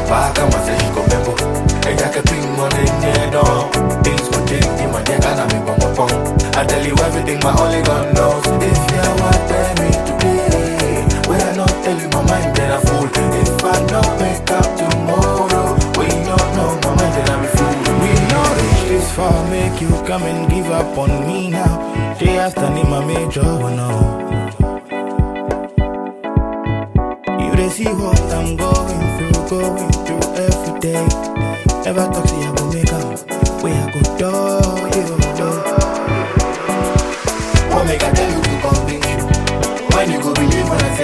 Back and say she go bebo. And I can bring money near down. Things will change in my neck and I'm in my phone. I tell you everything my only God knows. If you want tell me today, when I not tell you my mind, then I fool. If I not wake up tomorrow, we don't know my mind, then I'm a fool. We know reach this far, make you come and give up on me now. Day after name my major one now. You they see what I'm going through, going through every day. Never talk say I go make up, where I go do you do. What make I tell you to convince you? When you go believe when I